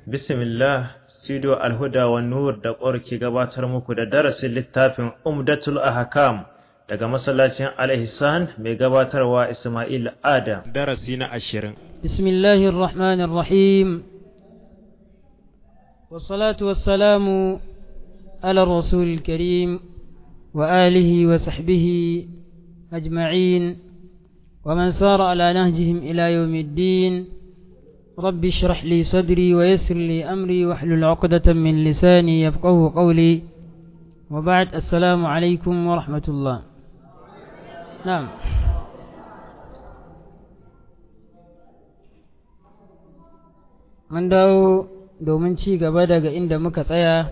Bismillah, Studio Alhuda wa Nur da ƙwar ke gabatar muku da darasin littafin Umdatul Ahkam daga masallacin Al-Ihsan mai gabatarwa Ismail Adam. Darasi na ashirin. بسم الله الرحمن الرحيم والصلاة والسلام على الرسول الكريم وآله وصحبه أجمعين ومن سار على نهجهم إلى يوم الدين رب اشرح لي صدري ويسر لي أمري واحلل عقدة من لساني يفقه قولي وبعد السلام عليكم ورحمة الله نعم mun dawo domin ci gaba daga inda muka tsaya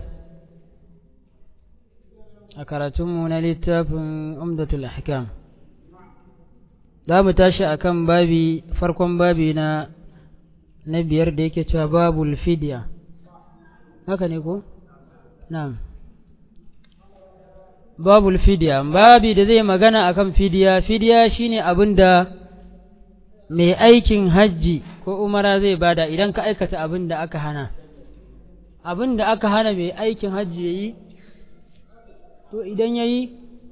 a karatunmu na littafin umdatul ahkam za mu tashi akan babi farkon babi na na biyar da yake cewa babul fidya haka ne ko na'am babul fidya babi da zai magana akan fidya fidya shine abin da mai aikin hajji ko umara zai bada idan ka aikata abin da aka hana abin da aka hana mai aikin hajji ya yi to idan ya yi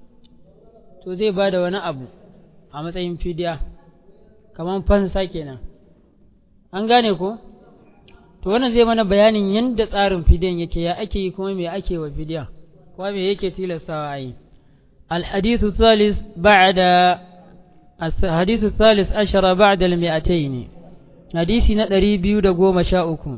to zai bada wani abu a matsayin fidiya kamar fansa kenan an gane ko to wannan zai mana bayanin yadda tsarin fidiyan yake ya ake yi kuma me ake wa fidiya kuma me yake tilastawa a yi الحديث الثالث بعد الحديث الثالث عشر بعد المئتين حديث ندري بيود قوم شاؤكم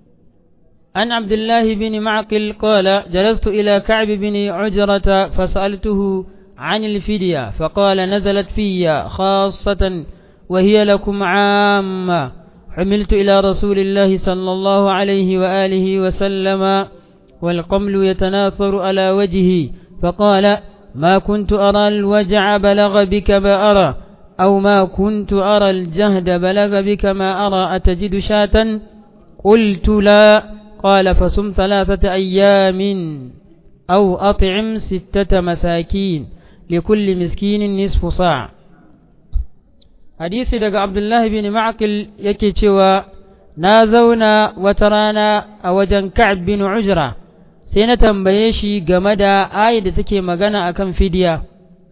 عن عبد الله بن معقل قال جلست إلى كعب بن عجرة فسألته عن الفدية فقال نزلت في خاصة وهي لكم عامة حملت إلى رسول الله صلى الله عليه وآله وسلم والقمل يتناثر على وجهي فقال ما كنت أرى الوجع بلغ بك ما أرى أو ما كنت أرى الجهد بلغ بك ما أرى أتجد شاة قلت لا قال فصم ثلاثة أيام أو أطعم ستة مساكين لكل مسكين نصف صاع حديث دق عبد الله بن معقل يكي نازونا وترانا أوجن كعب بن عجرة sai na tambaye shi game da ayat da take magana akan fidiya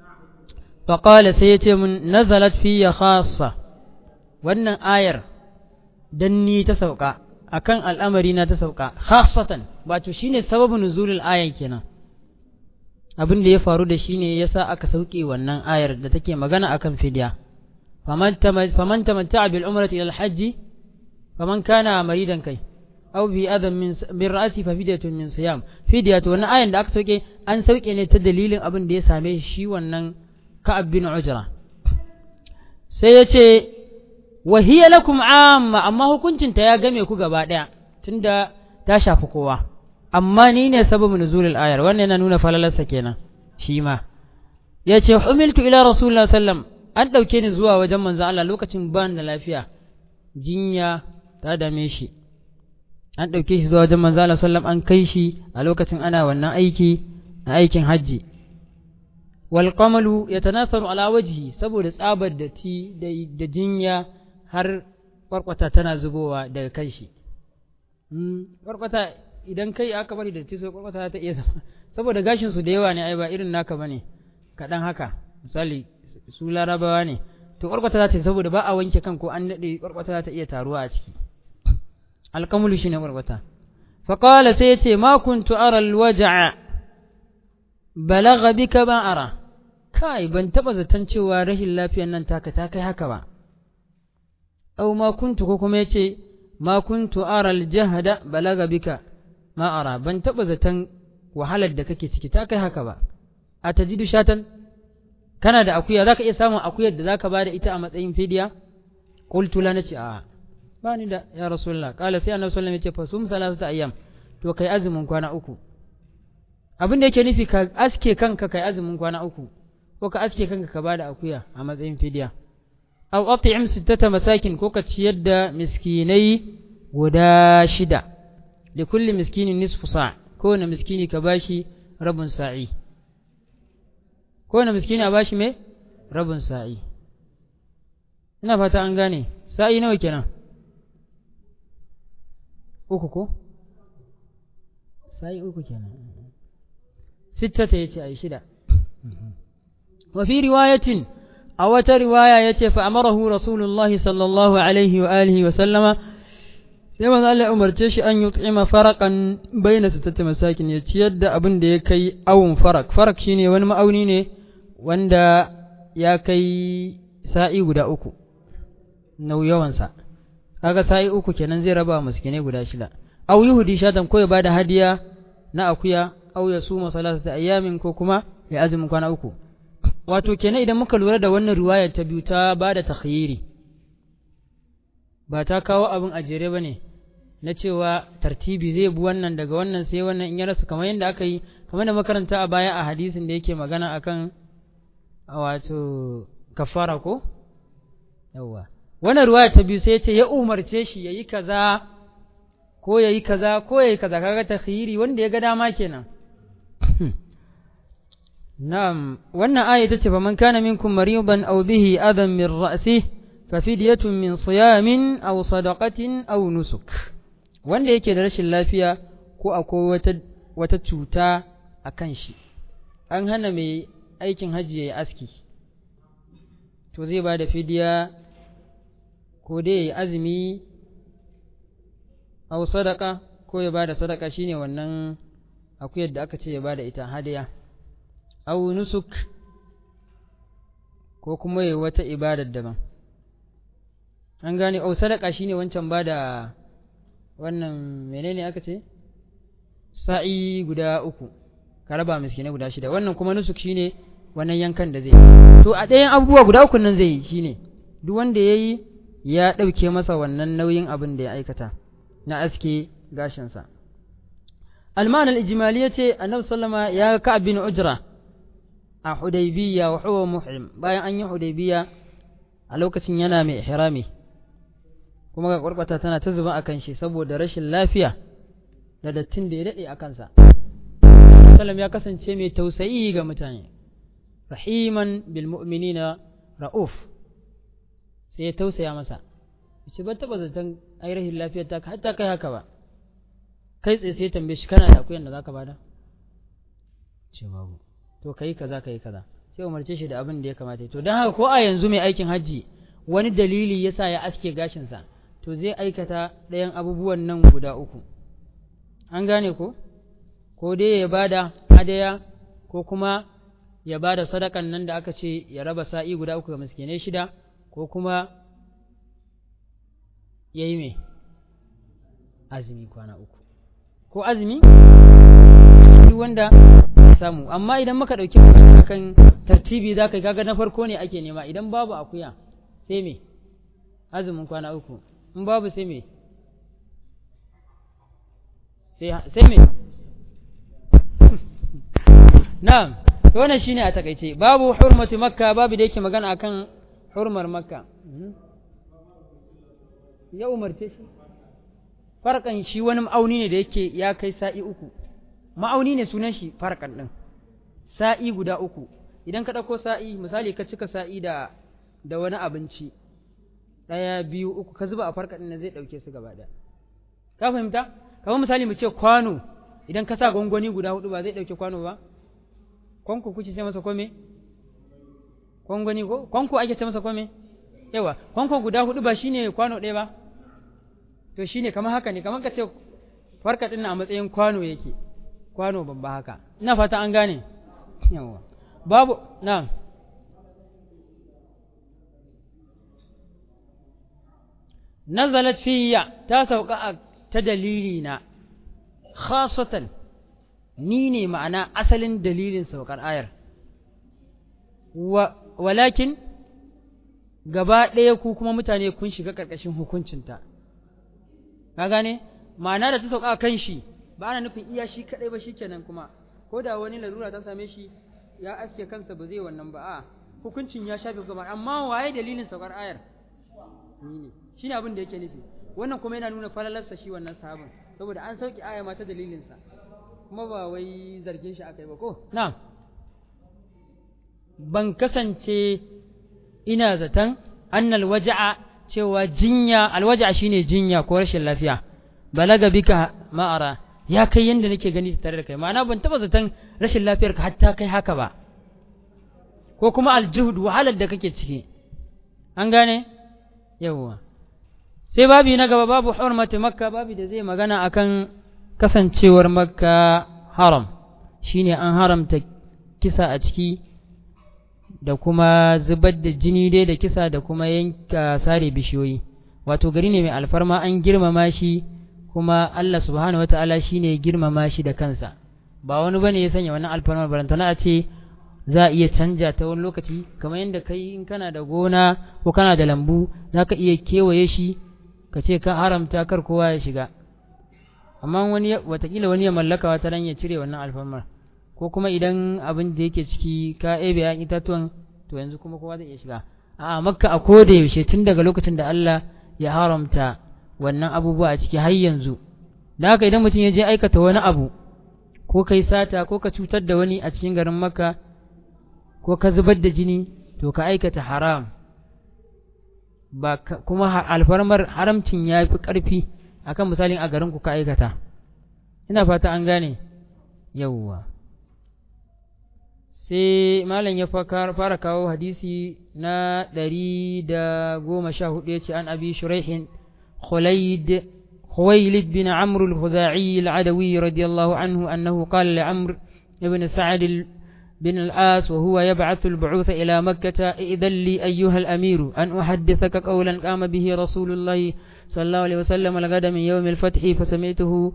faƙala sai ya ce mun nazalat fiya khassa wannan ayar dan ni ta sauka akan al'amari na ta sauka khassatan wato shine sababin nuzulul ayan kenan abin da ya faru da shi ne yasa aka sauke wannan ayar da take magana akan fidiya faman tamatta'a bil umrati ila al hajji faman kana maridan kai aw bi adam min min ra'si fa fidyatun min siyam fidyatu wannan ayan da aka sauke an sauke ne ta dalilin abin da ya same shi wannan ka'ab bin ujra sai ya ce wa hiya lakum amma amma hukuncin ta ya game ku gaba daya tunda ta shafi kowa amma ni ne sababin nuzulul ayar wannan yana nuna falalarsa kenan shi ma ya ce humiltu ila rasulullah sallam an dauke ni zuwa wajen manzo Allah lokacin ban da lafiya jinya ta dame shi an ɗauke shi zuwa wajen manzo Allah sallam an kai shi a lokacin ana wannan aiki na aikin hajji wal qamalu yatanasaru ala wajhi saboda tsabar da ti da jinya har kwarkwata tana zubowa daga kan shi kwarkwata idan kai aka bari da ti so kwarkwata ta iya zama saboda gashin su da yawa ne ai ba irin naka bane kaɗan haka misali su larabawa ne to kwarkwata za ta saboda ba a wanke kan ko an daɗe kwarkwata za ta iya taruwa a ciki alkamulu shi ne ƙwarƙwata faƙala sai ya ce ma kuntu ara alwaja'a balaga bika ba ara kai ban taɓa zaton cewa rashin lafiyan nan taka ta kai haka ba au ma kuntu ko kuma ya ce ma kuntu ara aljahada balaga bika ma ara ban taɓa zaton wahalar da kake ciki ta kai haka ba a tajidu shatan kana da akuya zaka iya samun akuyar da zaka bada ita a matsayin fidiya qultu la nace a'a ba ni da ya rasulullah kala sai annabi sallallahu alaihi wasallam ya ce fasum salasata ayyam to kai azumin kwana uku abin da yake nufi ka aske kanka kai azumin kwana uku ko ka aske kanka ka bada akuya a matsayin fidiya aw at'im sittata masakin ko ka ciyar da miskinai guda shida da kulli miskinin nisfu sa kowane miskini ka bashi rabin sa'i kowane miskini a bashi me rabin sa'i ina fata an gane sa'i nawa kenan uku ko sa'i uku kenan sittata yace ai shida wa fi riwayatin a wata riwaya yace fa amarahu rasulullahi sallallahu alaihi wa alihi wa sallama sai manzo Allah ya umarce shi an yut'ima faraqan baina sittati masakin ya ciyar da abin da ya kai awun farak farak shine wani ma'auni ne wanda ya kai sa'i guda uku nau yawansa kaga sa'i uku kenan zai raba miskinai guda shida aw yuhdi shatan ko ya bada hadiya na akuya aw ya suma salatata ayyamin ko kuma ya azumin kwana uku wato kenan idan muka lura da wannan riwayar ta biyu ta bada takhyiri ba ta kawo abin a jere bane na cewa tartibi zai bi wannan daga wannan sai wannan in ya rasa kamar yadda aka yi kamar da makaranta a baya a hadisin da yake magana akan wato kafara ko yawwa wannan ruwaya ta biyu sai ya ce ya umarce shi yayi kaza ko yayi kaza ko yayi kaza kaga takhiri wanda ya ga dama kenan na'am wannan aya ta ce faman kana minkum maridan aw bihi adan min ra'si fa fidyatun min siyamin aw sadaqatin aw nusuk wanda yake da rashin lafiya ko akwai wata wata cuta a kan shi an hana mai aikin hajji yayi aski to zai ba da fidiya ko dai ya azumi au sadaka ko ya bada sadaka shine wannan akuyar da aka ce ya bada ita hadiya au nusuk ko kuma ya wata ibadar daban an gane au sadaka shine wancan bada wannan menene aka ce sa'i guda uku ka raba miskinai guda shida wannan kuma nusuk shine wannan yankan da zai to a ɗayan abubuwa guda uku nan zai yi shine duk wanda ya yi ya ɗauke masa wannan nauyin abin da ya aikata na aske gashinsa alman al-ijmali yace annabi sallama ya ka bin ujra a hudaybiya wa huwa muhrim bayan an yi hudaybiya a lokacin yana mai ihrami kuma ga kwarkwata tana ta zuba akan shi saboda rashin lafiya da dattin da ya dade a kansa sallam ya kasance mai tausayi ga mutane rahiman bil mu'minina ra'uf sai ya tausaya masa ce ban taba zaton ai rahin lafiyar ta hatta kai haka ba kai tsaye sai tambaye shi kana da akuyan da zaka bada ce babu to kai kaza kai kaza sai umarce shi da abin da ya kamata to dan haka ko a yanzu mai aikin hajji wani dalili yasa ya aske gashin sa to zai aikata ɗayan abubuwan nan guda uku an gane ko ko dai ya bada hadaya ko kuma ya bada sadakan nan da aka ce ya raba sa'i guda uku ga miskinai shida ko kuma ya yi mai azumi kwana uku ko azumi duk wanda samu amma idan muka ɗauki kan tartibi za ka kaga na farko ne ake nema idan babu akuya sai me azumin kwana uku in babu sai me sai me na'am to wannan shine a takaice babu hurmatu makka babu da yake magana akan hurmar makka ya umarce shi farkan shi wani ma'auni ne da yake ya kai sa'i uku ma'auni ne sunan shi farkan ɗin sa'i guda uku idan ka ɗauko sa'i misali ka cika sa'i da da wani abinci ɗaya biyu uku ka zuba a farkan ɗin zai ɗauke su gaba ɗaya ka fahimta kamar misali mu ce kwano idan ka sa gwangwani guda hudu ba zai ɗauke kwano ba kwanko kuke ce masa kome kwangwani ko kwanko ake ce masa kome yawa kwanko guda hudu ba shine kwano ɗaya ba to shine kamar haka ne kamar ka ce farka ɗin a matsayin kwano yake kwano babba haka ina fata an gane yawa babu na nazalat fiyya ta sauka a ta dalili na khasatan ni ne ma'ana asalin dalilin saukar ayar walakin gaba ɗaya ku kuma mutane kun shiga ƙarƙashin hukuncinta ka gane ma'ana da ta sauka kan shi ba ana nufin iya shi kaɗai ba shikenan kuma ko da wani larura ta same shi ya aske kansa ba zai wannan ba a hukuncin ya shafe gaba amma waye dalilin saukar ayar ni ne shine abin da yake nufi wannan kuma yana nuna falalarsa shi wannan sahabin saboda an sauki aya ma ta dalilinsa kuma ba wai zargin shi aka yi ba ko na'am ban kasance ina zaton annal waja'a cewa jinya alwaja'a shine jinya ko rashin lafiya balaga bika ma'ara ya kai yanda nake gani tare da kai ma'ana ban taba zaton rashin lafiyar ka hatta kai haka ba ko kuma aljuhud wahalar da kake ciki an gane yawwa sai babi na gaba babu hurmati makka babi da zai magana akan kasancewar makka haram shine an haramta kisa a ciki da kuma zubar da jini dai da kisa da kuma yanka sare bishiyoyi wato gari ne mai alfarma an girmama shi kuma Allah subhanahu wata'ala shine ya girmama shi da kansa ba wani bane ya sanya wannan alfarmar barantana a ce za a iya canja ta wani lokaci kamar yadda kai in kana da gona ko kana da lambu za ka iya kewaye shi ka ce ka haramta kar kowa ya shiga amma wani watakila wani ya mallaka wata ran ya cire wannan alfarmar ko kuma idan abin da yake ciki ka ebe ya itatuwan to yanzu kuma kowa zai iya shiga a makka a koda yaushe tun daga lokacin da Allah ya haramta wannan abubuwa a ciki har yanzu da haka idan mutum ya je aikata wani abu ko kai sata ko ka cutar da wani a cikin garin makka ko ka zubar da jini to ka aikata haram ba kuma alfarmar haramcin ya fi ƙarfi akan misalin a garin ku ka aikata ina fata an gane yawwa sai malam ya fara kawo hadisi na ɗari da goma sha hudu ya ce an abi shuraihin khulaid خويلد بن عمرو الخزاعي العدوي رضي الله عنه أنه قال لعمرو بن سعد بن العاص وهو يبعث البعوث إلى مكة إذن لي أيها الأمير أن أحدثك قولا قام به رسول الله صلى الله عليه وسلم لقد من يوم الفتح فسمعته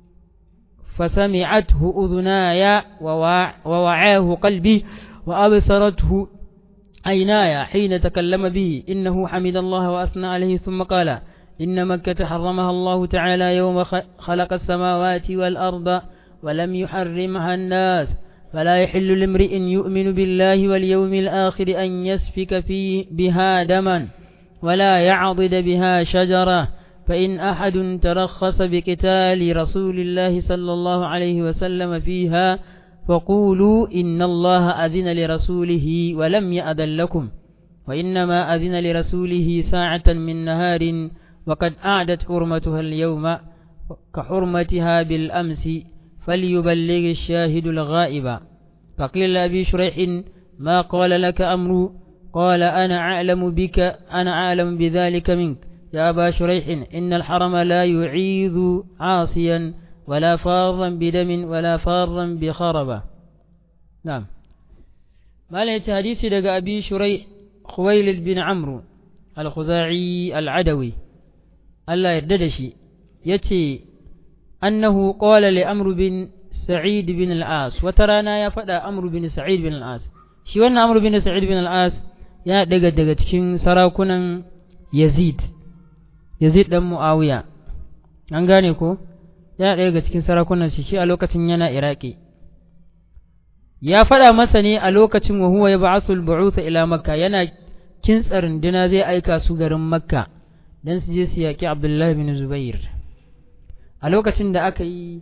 فسمعته أذناي ووعاه قلبي وأبصرته عيناي حين تكلم به إنه حمد الله وأثنى عليه ثم قال إن مكة حرمها الله تعالى يوم خلق السماوات والأرض ولم يحرمها الناس فلا يحل لامرئ يؤمن بالله واليوم الآخر أن يسفك في بها دما ولا يعضد بها شجرة فإن أحد ترخص بقتال رسول الله صلى الله عليه وسلم فيها فقولوا إن الله أذن لرسوله ولم يأذن لكم وإنما أذن لرسوله ساعة من نهار وقد أعدت حرمتها اليوم كحرمتها بالأمس فليبلغ الشاهد الغائب فقيل لأبي شريح ما قال لك أمر قال أنا أعلم بك أنا أعلم بذلك منك يا أبا شريح إن الحرم لا يعيذ عاصيا ولا فارا بدم ولا فارا بخربة نعم ما ليت حديثي دقى أبي شريح خويلد بن عمرو الخزاعي العدوي الله يرددشي يتي أنه قال لأمر بن سعيد بن العاص وترانا يا فدا أمر بن سعيد بن العاص shi wannan Amr bin Sa'id bin al-As ya daga daga cikin sarakunan Yazid Yazid dan Muawiya an gane ko ya daga cikin sarakunan shi shi a lokacin yana Iraki ya faɗa masa ne a lokacin wa huwa yab'athu al-bu'uth ila Makka yana kintsa runduna zai aika su garin Makka dan su je su yaki Abdullah bin Zubair a lokacin da aka yi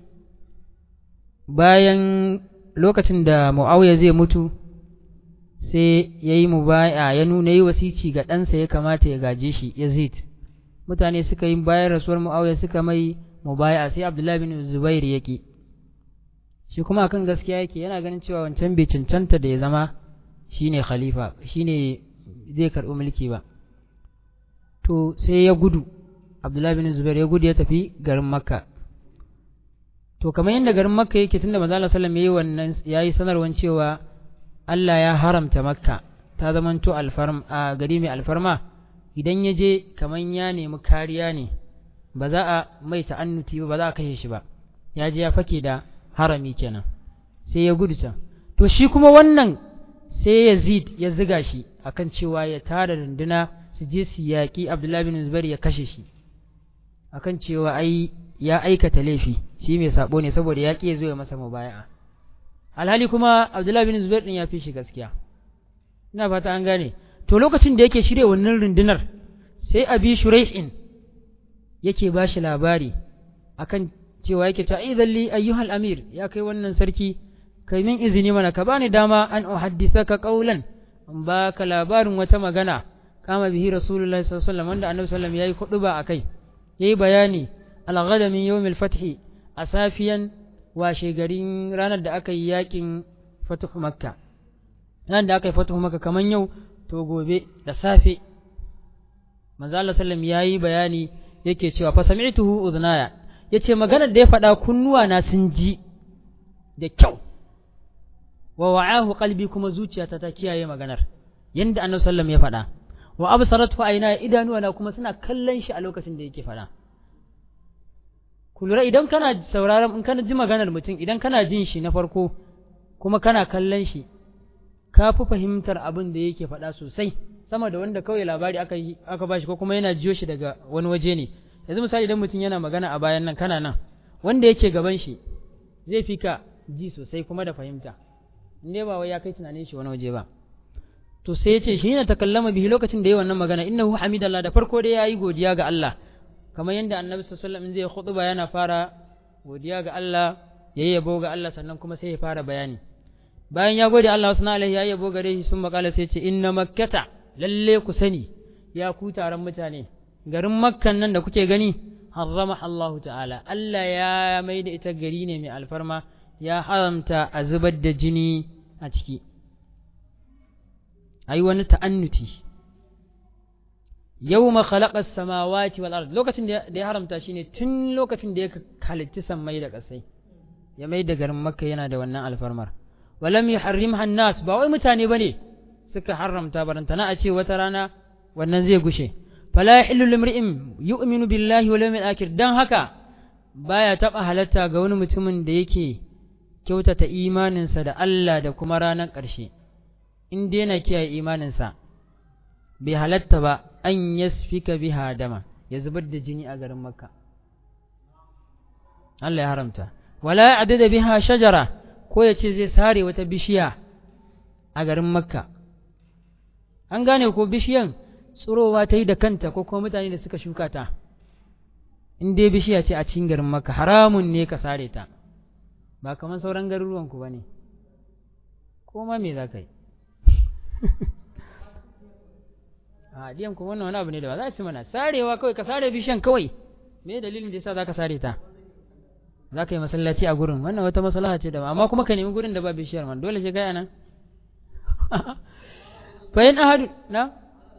bayan lokacin da Muawiya zai mutu sai ya yi mubaya ya nuna yi wasici ga ɗansa ya kamata ya gaje shi Yazid mutane suka yi bayan rasuwar Muawiya suka mai mubaya sai Abdullahi bin Zubair yake shi kuma akan gaskiya yake yana ganin cewa wancan bai cancanta da ya zama shine khalifa shine zai karɓi mulki ba to sai ya gudu Abdullahi bin Zubair ya gudu ya tafi garin Makka to kamar yadda garin Makka yake tunda manzo Allah sallallahu alaihi wasallam yayi wannan yayi sanarwan cewa Allah ya haramta Makka ta zamanto alfarm a gari mai alfarma idan ya je kamar ya nemi kariya ne ba za a mai ta'annuti ba ba za a kashe shi ba ya je ya fake da harami kenan sai ya gudu can to shi kuma wannan sai Yazid ya ziga shi akan cewa ya tara runduna su je su yaƙi Abdullahi bin Zubair ya kashe shi akan cewa ai ya aikata laifi shi mai sabo ne saboda ya ƙi ya zo ya masa mubaya'a alhali kuma Abdullahi bin Zubair din ya fi shi gaskiya ina fata an gane to lokacin da yake shirye wannan rundunar sai Abi Shuraihin yake ba shi labari akan cewa yake ta idan li ayyuhal amir ya kai wannan sarki kai min izini mana ka bani dama an uhaddithaka qawlan in baka labarin wata magana kama bihi rasulullahi sallallahu alaihi wasallam wanda annabi sallallahu alaihi wasallam yayi kuduba akai yayi bayani al-ghada min yawm al-fath a safiyan washe garin ranar da aka yi yakin fatuh makka ranar da aka yi fatuh makka kaman yau to gobe da safe manzo Allah sallam yayi bayani yake cewa fa sami'tuhu udhnaya yace maganar da ya faɗa kunnuwa na sun ji da kyau wa wa'ahu qalbi kuma zuciyata ta kiyaye maganar yanda annabi sallam ya faɗa wa absaratu ayna idanuwa na kuma suna kallon shi a lokacin da yake faɗa ku lura idan kana sauraron in kana ji maganar mutum idan kana jin shi na farko kuma kana kallon shi ka fi fahimtar abin da yake faɗa sosai sama da wanda kawai labari aka yi aka bashi ko kuma yana jiyo shi daga wani waje ne yanzu misali idan mutum yana magana a bayan nan kana nan wanda yake gaban shi zai fi ka ji sosai kuma da fahimta in dai ba wai ya kai tunanin shi wani waje ba to sai ya ce shi ne takallama bihi lokacin da yayi wannan magana innahu hamidallah da farko dai yayi godiya ga Allah kamar yadda annabi sallallahu alaihi wasallam zai khutba yana fara godiya ga Allah yayi yabo ga Allah sannan kuma sai ya fara bayani bayan ya gode Allah wasu alaihi ya yabo gare shi sun makala sai ce inna makkata lalle ku sani ya ku taron mutane garin makkan nan da kuke gani harrama Allah ta'ala Allah ya mai da ita gari ne mai alfarma ya haramta a zubar da jini a ciki ai wani ta'annuti yawma khalaqa as-samawati wal ard lokacin da ya haramta shine tun lokacin da ya halitta sammai da kasai ya mai da garin makka yana da wannan alfarmar walam yuharrimha an-nas ba wai mutane bane suka haramta barantana a ce wata rana wannan zai gushe fala yahillu limri'in yu'minu billahi wal yawmil akhir dan haka baya taba halatta ga wani mutumin da yake kyautata imaninsa da Allah da kuma ranar ƙarshe in dai na kiyaye imaninsa bai halatta ba an yasfika biha dama ya zubar da jini a garin makka Allah ya haramta wala adada biha shajara ko ya ce zai sare wata bishiya a garin makka an gane ko bishiyan tsirowa ta yi da kanta ko kuma mutane da suka shuka ta in dai bishiya ce a cikin garin makka haramun ne ka sare ta ba kamar sauran garuruwanku ba ne ko ma me za ka yi a diyan kuma wannan wani abu ne da ba za a ci mana sarewa kawai ka sare bishiyan kawai me dalilin da yasa za ka sare ta za ka yi masallaci a gurin wannan wata maslaha ce da ba amma kuma ka nemi gurin da ba bishiyar man dole sai kai nan fa in ahadu na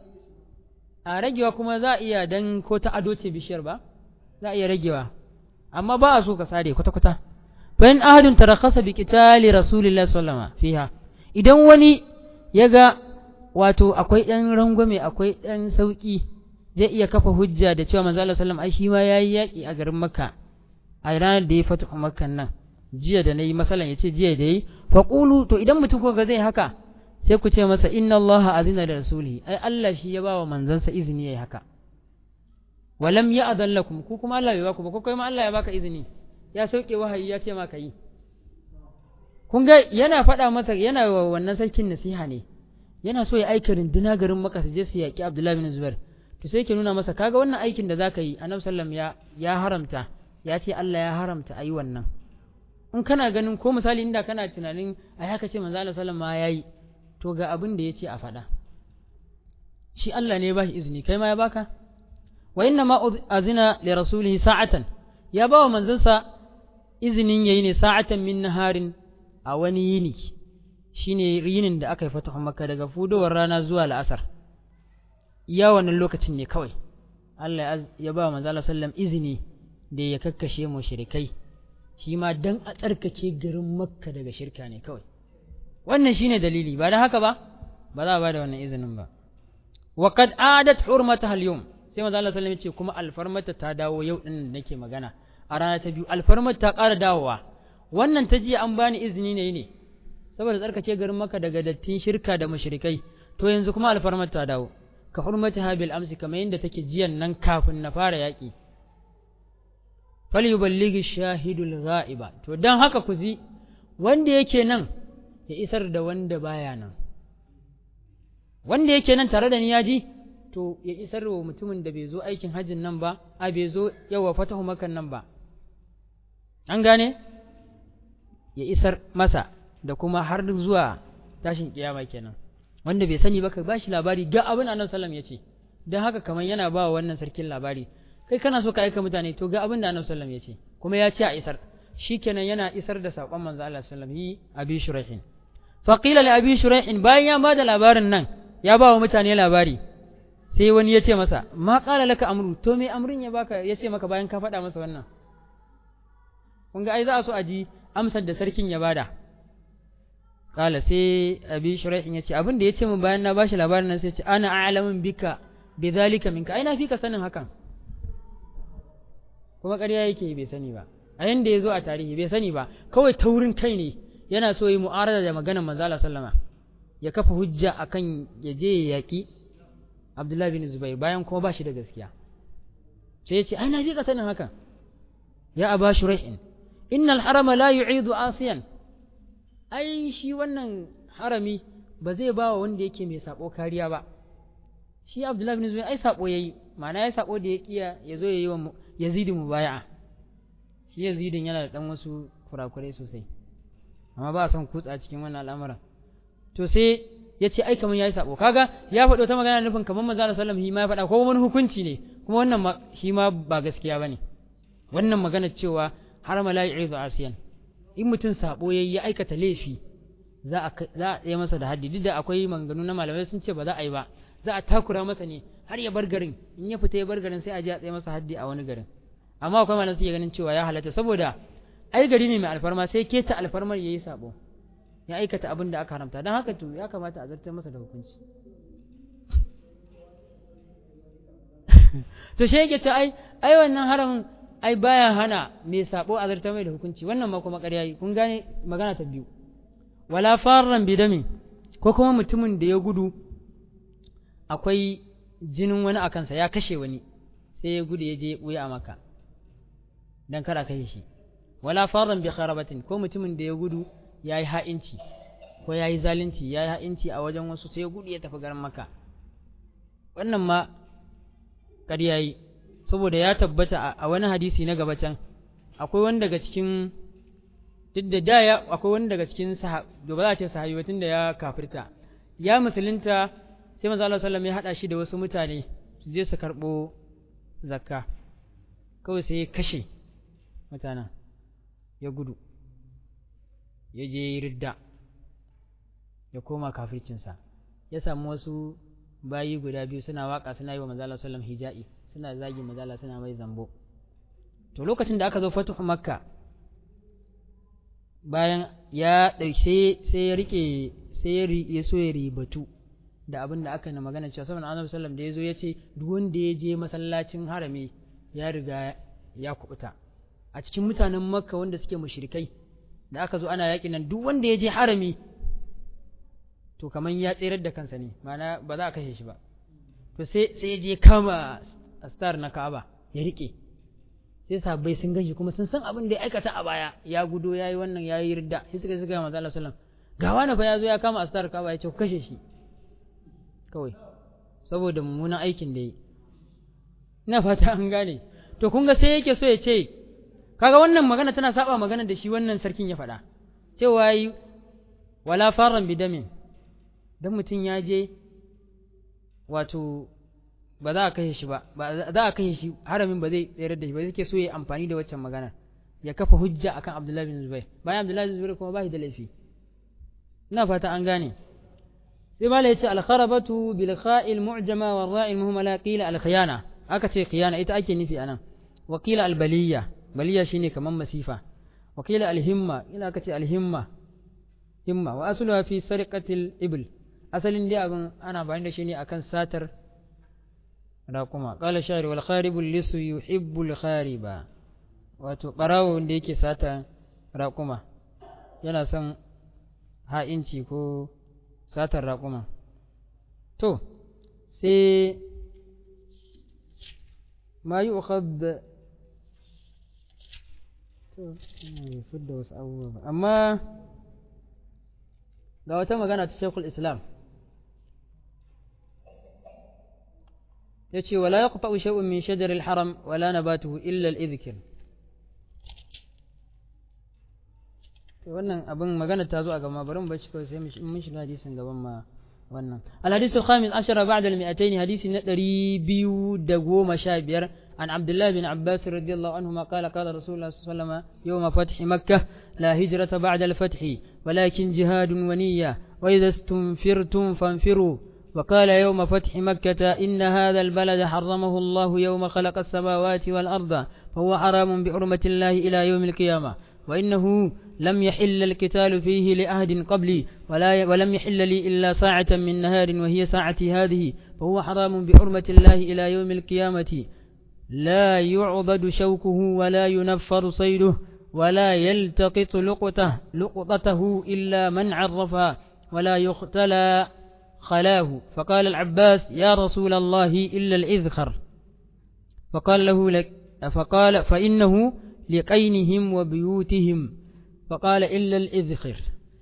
a ragewa kuma za a iya dan ko ta ado ce bishiyar ba za a iya ragewa amma ba a so ka sare kwata kwata fa in ahadun tarakhasa bi qitali rasulillahi sallallahu alaihi wasallam fiha idan wani ya ga wato akwai ɗan rangwame akwai ɗan sauƙi zai iya kafa hujja da cewa manzo Allah sallam ai shi ma yayi yaƙi a garin Makka a ranar da ya fatu Makkan nan jiya da nayi masalan yace jiya da yi fa qulu to idan mutum ko ga zai haka sai ku ce masa inna Allah azina da rasulihi ai Allah shi ya bawa manzansa izini yayi haka walam ya'dhan lakum ku kuma Allah bai baku ba ko kai ma Allah ya baka izini ya sauke wahayi ya ce ma ka yi kun ga yana faɗa masa yana wa wannan sarkin nasiha ne yana so ya aika runduna garin maka su je su yaƙi abdullahi bin zubair to sai ke nuna masa kaga wannan aikin da zaka yi annabi sallam ya ya haramta ya ce Allah ya haramta ayi wannan in kana ganin ko misali inda kana tunanin ai haka ce manzo Allah sallam ma yayi to ga abin da yace a faɗa shi Allah ne ya bashi izini kai ma ya baka wa inna ma azina li rasulihi sa'atan ya ba wa manzansa izinin yayi ne sa'atan min naharin a wani yini shine yinin da aka yi fatahu makka daga fudowar rana zuwa la'asar iya wannan lokacin ne kawai Allah ya ba manzo Allah sallam izini da ya kakkashe mushrikai shi ma dan a tsarkake garin makka daga shirka ne kawai wannan shine dalili ba da haka ba ba za a ba da wannan izinin ba wa qad adat hurmataha al-yawm sai manzo Allah sallam ya ce kuma alfarmata ta dawo yau din da nake magana a rana ta biyu alfarmata ta ƙara dawowa wannan ta jiya an bani izini ne ne saboda tsarkake garin maka daga dattin shirka da mushrikai to yanzu kuma alfarmar ta dawo ka hurmati habil amsi kamar yadda take jiyan nan kafin na fara yaƙi falyuballighi shahidul ghaiba to dan haka ku zi wanda yake nan ya isar da wanda baya nan wanda yake nan tare da ni ya ji to ya isar wa mutumin da bai zo aikin hajjin nan ba a bai zo yawa fatahu makan nan ba an gane ya isar masa da kuma har zuwa tashin kiyama kenan wanda bai sani ba ka ba shi labari ga abin annabi sallam ya ce don haka kamar yana ba wa wannan sarkin labari kai kana so ka aika mutane to ga abin da annabi sallallahu ya ce kuma ya ce a isar shikenan yana isar da saƙon manzo Allah sallallahu alaihi abi shuraihin fa qila li abi shuraihin bayan ya bada labarin nan ya ba wa mutane labari sai wani ya ce masa ma qala laka amru to me amrin ya baka ya ce maka bayan ka faɗa masa wannan kun ga ai za a so a ji amsar da sarkin ya bada kala sai abi shuraihin ya ce abin da ya ce min bayan na bashi labarin nan sai ce ana a'lamun bika bi zalika minka ai na fi ka sanin hakan kuma ƙarya yake bai sani ba a yanda ya zo a tarihi bai sani ba kawai taurin kai ne yana so yi mu'arada da maganar manzo Allah sallama ya kafa hujja akan ya je ya yaki Abdullahi bin Zubair bayan kuma ba shi da gaskiya sai ya ce ai na fi ka sanin hakan ya aba shuraihin innal harama la yu'idu asiyan ai shi wannan harami ba zai ba wa wanda yake mai sabo kariya ba shi Abdullahi bin Zubair ai sabo yayi ma'ana ya sabo da ya kiya ya zo yayi wa Yazid mubaya'a shi Yazidin yana da dan wasu kurakurai sosai amma ba son kutsa cikin wannan al'amuran to sai ya ce ai kamar yayi sabo kaga ya faɗo ta magana nufin kamar manzo Allah sallallahu alaihi wasallam ma ya faɗa ko wani hukunci ne kuma wannan shi ma ba gaskiya bane wannan magana cewa har ma la yu'idu asiyan in mutum sabo yayi ya aikata laifi za a za a yi masa da haddi duk da akwai maganganu na malamai sun ce ba za a yi ba za a takura masa ne har ya bar garin in ya fita ya bar garin sai a je a tsaye masa haddi a wani garin amma akwai malamai suke ganin cewa ya halatta saboda ai gari ne mai alfarma sai keta alfarmar yayi sabo ya aikata abin da aka haramta don haka to ya kamata a zartar masa da hukunci to shi yake ce ai ai wannan haramin ai baya hana mai sabo a zartar mai da hukunci wannan ma kuma ƙarya yi kun gane magana ta biyu wala farran bidami ko kuma mutumin da ya gudu akwai jinin wani a kansa ya kashe wani sai ya gudu ya je ɓuya a maka dan kada kashe shi wala farran bi kharabatin ko mutumin da ya gudu ya yi ha'inci ko ya yi zalunci ya yi ha'inci a wajen wasu sai ya gudu ya tafi garin maka wannan ma ƙarya yi saboda ya tabbata a wani hadisi na gaba can akwai wani daga cikin duk da da ya akwai wani daga cikin sahab da ba za a ce sahabi ba tunda ya kafirta ya musulunta sai manzo Allah sallallahu ya hada shi da wasu mutane su je su karbo zakka kawai sai ya kashe mutanen ya gudu ya je ridda ya koma kafircinsa ya samu wasu bayi guda biyu suna waka suna yi wa manzo Allah sallallahu hija'i suna zagi manzo Allah suna mai zambo to lokacin da aka zo fatuhu makka bayan ya ɗauke sai ya rike sai ya so ya ribatu da abin da aka na magana cewa saboda annabi sallam da ya zo ya ce duk wanda ya je masallacin harami ya riga ya kubuta a cikin mutanen makka wanda suke mushrikai da aka zo ana yaƙi nan duk wanda ya je harami to kaman ya tserar da kansa ne ma'ana ba za a kashe shi ba to sai sai ya je kama astar na Ka'aba ya rike sai sahabbai sun ganshi kuma sun san abin da ya aikata a baya ya gudo yayi wannan yayi ridda sai suka suka manzo Allah sallallahu ga wani fa ya zo ya kama astar Ka'aba ya ce ku kashe shi kawai saboda mummunan aikin da yi ina fata an gane to kun ga sai yake so ya ce kaga wannan magana tana saba magana da shi wannan sarkin ya faɗa cewa yi wala faran bidamin dan mutum ya je wato ba za a kashe shi ba ba za a kashe shi haramin ba zai tsayar da shi ba yake so ya amfani da waccan magana ya kafa hujja akan Abdullahi bin Zubair bayan Abdullahi bin Zubair kuma ba shi da laifi ina fata an gane sai mala yace al-kharabatu bil kha'il mu'jama wa ra'il muhammala qila al-khiyana aka ce khiyana ita ake nufi anan wa qila al-baliyya baliya shine kaman masifa wa qila al-himma ina aka ce al-himma himma wa asluha fi sarqatil ibl asalin dai abin ana bayan da shi ne akan satar raƙuma qala shari wal kharibul lisu yuhibbul khariba wato barawo wanda yake sata raƙuma yana son ha'inci ko satar raƙuma to sai ma yi ukhad to ina fidda wasu abubuwa ba amma ga wata magana ta shekul islam ya ce wala ya kufa shay'un min shajar haram wala nabatuhu illa al-idhkir wannan abin magana ta zo a gama bari mu bar shi kawai sai mun shiga hadisin gaban ma wannan al-hadith al-khamis ashara ba'da al-mi'atayn hadisi na ɗari biyu da goma sha biyar عن عبد الله بن عباس رضي الله عنهما قال قال رسول الله صلى الله عليه وسلم يوم فتح مكة لا هجرة بعد الفتح ولكن جهاد ونية وإذا استنفرتم فانفروا وقال يوم فتح مكة إن هذا البلد حرمه الله يوم خلق السماوات والأرض فهو حرام بحرمة الله إلى يوم القيامة وإنه لم يحل القتال فيه لأحد قبلي ولا ولم يحل لي إلا ساعة من نهار وهي ساعتي هذه فهو حرام بحرمة الله إلى يوم القيامة لا يعضد شوكه ولا ينفر صيده ولا يلتقط لقطه لقطته إلا من عرفها ولا يختلى خلاه فقال العباس يا رسول الله إلا الإذخر فقال له لك فقال فإنه لقينهم وبيوتهم فقال إلا الإذخر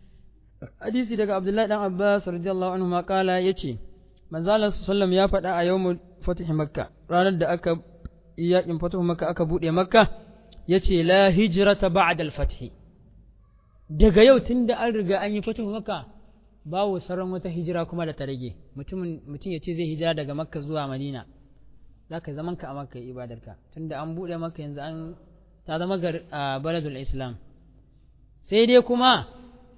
حديث دقى عبد الله بن عباس رضي الله عنهما قال يتي من زال صلى يا فدا يوم فتح مكة ranar da aka yakin fatuhu maka aka bude makka yace la hijrata ba'da al-fath daga yau tunda an riga an yi fatuhu makka babu sauran wata hijira kuma da ta rage mutum mutum yace zai hijira daga makka zuwa madina zaka zaman ka a makka ibadarka tunda an bude makka yanzu an ta zama gar a baladul islam sai dai kuma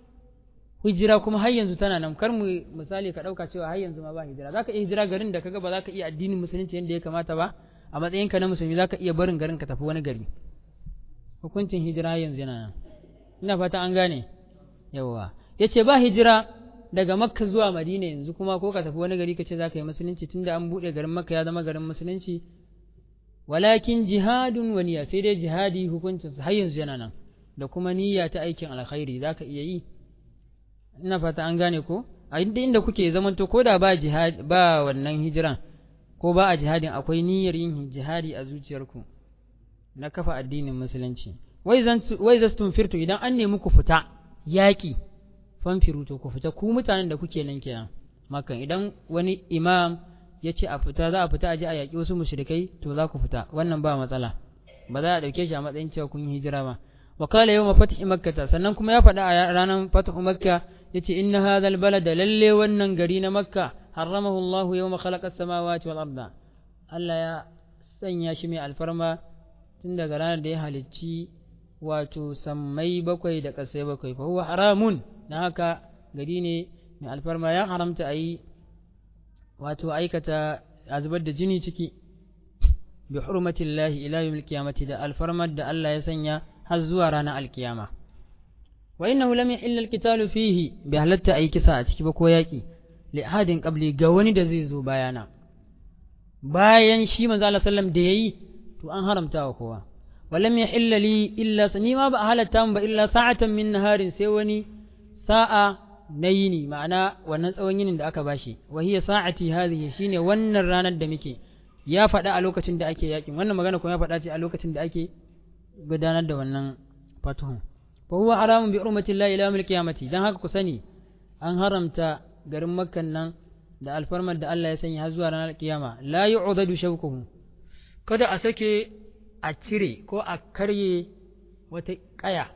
hijira kuma har yanzu tana nan kar mu misali ka dauka cewa har yanzu ma ba hijira zaka iya hijira garin da kaga ba zaka iya addinin musulunci yadda ya kamata ba a matsayinka na musulmi zaka iya barin garin ka tafi wani gari hukuncin hijira yanzu yana nan ina fata an gane yawa yace ba hijira daga makka zuwa madina yanzu kuma ko ka tafi wani gari ka ce zaka yi musulunci tunda an bude garin makka ya zama garin musulunci walakin jihadun wa niyya sai dai jihadi hukuncin har yanzu yana nan da kuma niyya ta aikin alkhairi zaka iya yi ina fata an gane ko a inda inda kuke zamanto ko da ba jihad ba wannan hijiran ko ba a jihadin akwai niyyar yin jihadi a zuciyarku na kafa addinin musulunci wai zan wai zastun firtu idan an nemi ku fita yaki fanfiru to ku fita ku mutanen da kuke nan kenan makan idan wani imam ya ce a fita za a fita a je a yaƙi wasu mushrikai to za ku fita wannan ba matsala ba za a ɗauke shi a matsayin cewa kun yi hijira ba wa kala yau mafatih makkata sannan kuma ya faɗa a ranar fatihu makka ya ce inna hadha balada lalle wannan gari na makka haramahu allahu yawma khalaqa samawati wal arda Allah ya sanya shi mai alfarma tun daga ranar da ya halicci wato sammai bakwai da ƙasai bakwai fa huwa haramun na haka gari ne mai alfarma ya haramta a yi wato aikata a zubar da jini ciki bi hurmatillahi ila yawmil qiyamati da alfarmar da Allah ya sanya har zuwa ranar alkiyama wa innahu lam yahilla alqitalu fihi bi halatta ayi kisa a ciki ba ko yaki li ahadin qabli ga wani da zai zo bayana bayan shi manzo Allah sallam da yayi to an haramta wa kowa wa lam yahilla li illa ni ma ba halatta ba illa sa'atan min naharin sai wani sa'a na yini ma'ana wannan tsawon yinin da aka bashi wa hiya sa'ati hadhihi shine wannan ranar da muke ya faɗa a lokacin da ake yakin wannan magana kuma ya faɗa ce a lokacin da ake gudanar da wannan fatuhun fa huwa haramun bi urmati llahi ila yawmil qiyamati dan haka ku sani an haramta garin makkan nan da alfarmar da Allah ya sanya har zuwa ranar kiyama la yu'dadu shawkuhu kada a sake a cire ko a karye wata kaya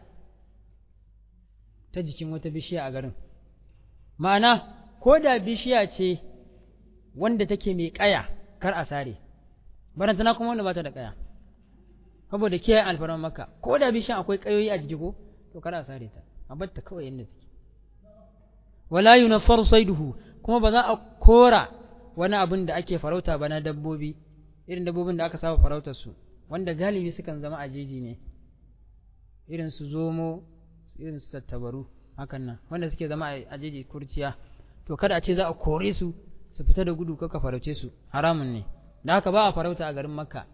ta jikin wata bishiya a garin ma'ana ko da bishiya ce wanda take mai kaya kar a sare barantana kuma wanda ba ta da kaya saboda kiyaye alfarman maka ko da bishiyan akwai kayoyi a jiki ko to kar a sare ta a bar ta kawai yadda take wala yunaffaru saiduhu kuma ba za a kora wani abin da ake farauta ba na dabbobi irin dabbobin da aka saba farautar su wanda galibi sukan zama a jeji ne irin su zomo irin su tattabaru hakan nan wanda suke zama a jeji kurciya to kada a ce za a kore su su fita da gudu kaka farauce su haramun ne da haka ba a farauta a garin makka